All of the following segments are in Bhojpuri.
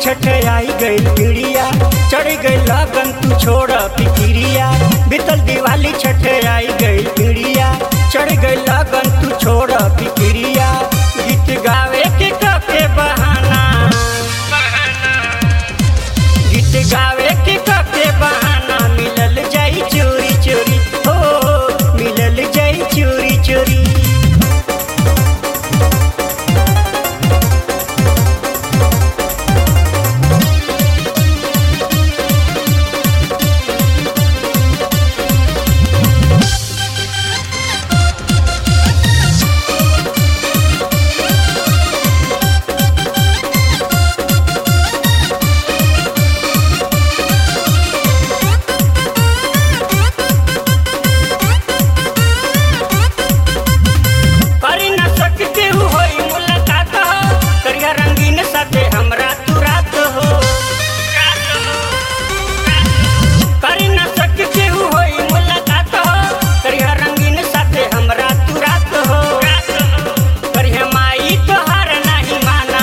छठ आई गई पीड़िया चढ़ गई लगन तू छोड़ फिक्रिया बीतल दिवाली छठ आई गई पीड़िया चढ़ गई लगन तू छोड़ फिक्रिया गीत गावे के कके बहाना गीत गावे के कके बहाना मिलल जाई चोरी चोरी हो मिलल जाई चोरी चोरी करी न सकते हो होई मुलाकात हो करिया रंगीन साथे हमरा तू रात हो करी न सकते हो होई मुलाकात हो करिया रंगीन साथे हमरा तू रात हो करिया माई तोहार नहीं माना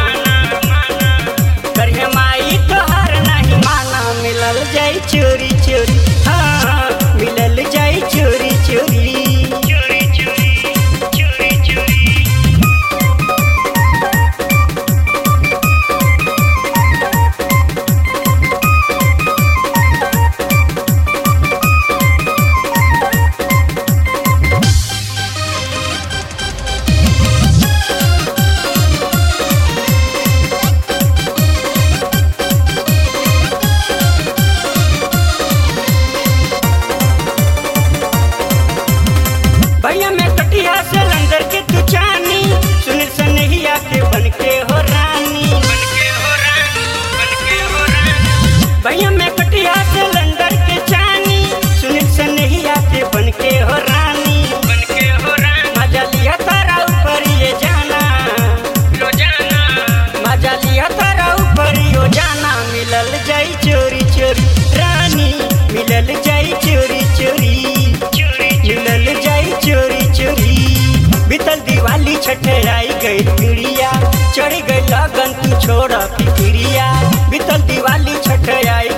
करिया माई तोहार नहीं माना मिलल जाई चोरी चोरी हाँ मिलल जाई चोरी चोरी चोरी चोरी चोरी चोरी भैया में कटिया से लंदर के तू चानी सुनील सनहिया के बन के हो रानी बन के हो रानी बन के हो रानी भैया में कटिया से लंदर के चानी सुनील सनहिया के बन के हो रानी बन के हो रानी मजा लिया तारा ऊपर ये जाना लो जाना मजा लिया तारा ऊपर यो जाना मिलल जाई चोरी चोरी रानी मिलल जाई चोरी चोरी चोरी मिलल जाई चोरी चोरी बीतल दिवाली छठ आई गई पीड़िया चढ़ गई लगन तू छोड़ फिक्रिया बीतल दिवाली छठ आई